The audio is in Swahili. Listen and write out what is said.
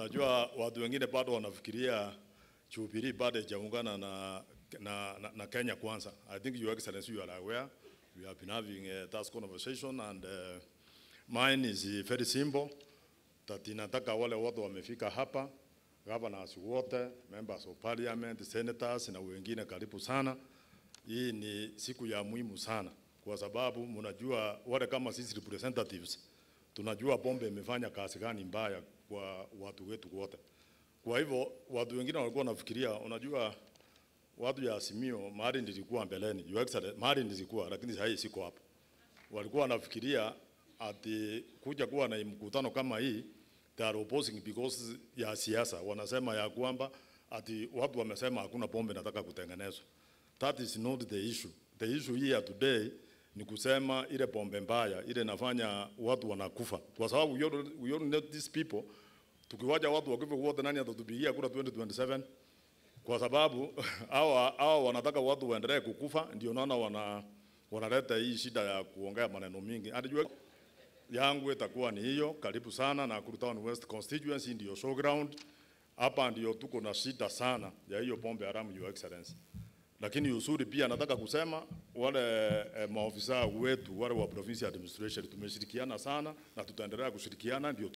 Unajua watu wengine bado wanafikiria Jubilee bado haijaungana na, na, na, na Kenya Kwanza. I think your excellency you are aware we have been having uh, that conversation and uh, mine is uh, very simple that inataka wale wote wamefika hapa governors wote, members of parliament, senators na wengine karibu sana. Hii ni siku ya muhimu sana kwa sababu mnajua wale kama sisi representatives tunajua pombe imefanya kazi gani mbaya kwa watu wetu wote. Kwa hivyo watu wengine walikuwa wanafikiria, unajua watu ya Azimio mahali nilikuwa mbeleni, your excellency, mahali nilikuwa lakini sasa siko hapo. Walikuwa wanafikiria ati kuja kuwa na mkutano kama hii they are opposing because ya siasa. Wanasema ya kwamba ati watu wamesema hakuna pombe nataka kutengenezwa. That is not the issue. The issue here today ni kusema ile pombe mbaya ile inafanya watu wanakufa, kwa sababu we all, we all know these people. Tukiwaja watu wakifa wote, nani atatupigia kura 2027? Kwa sababu hawa hawa wanataka watu waendelee kukufa, ndio naona wana wanaleta hii shida ya kuongea maneno mingi. Anajua yangu itakuwa ni hiyo. Karibu sana Nakuru Town West constituency, ndio showground hapa, ndio tuko na shida sana ya hiyo pombe haramu, your excellency. Lakini uzuri pia nataka kusema wale eh, maofisa wetu wale wa provincial administration tumeshirikiana sana na tutaendelea kushirikiana ndio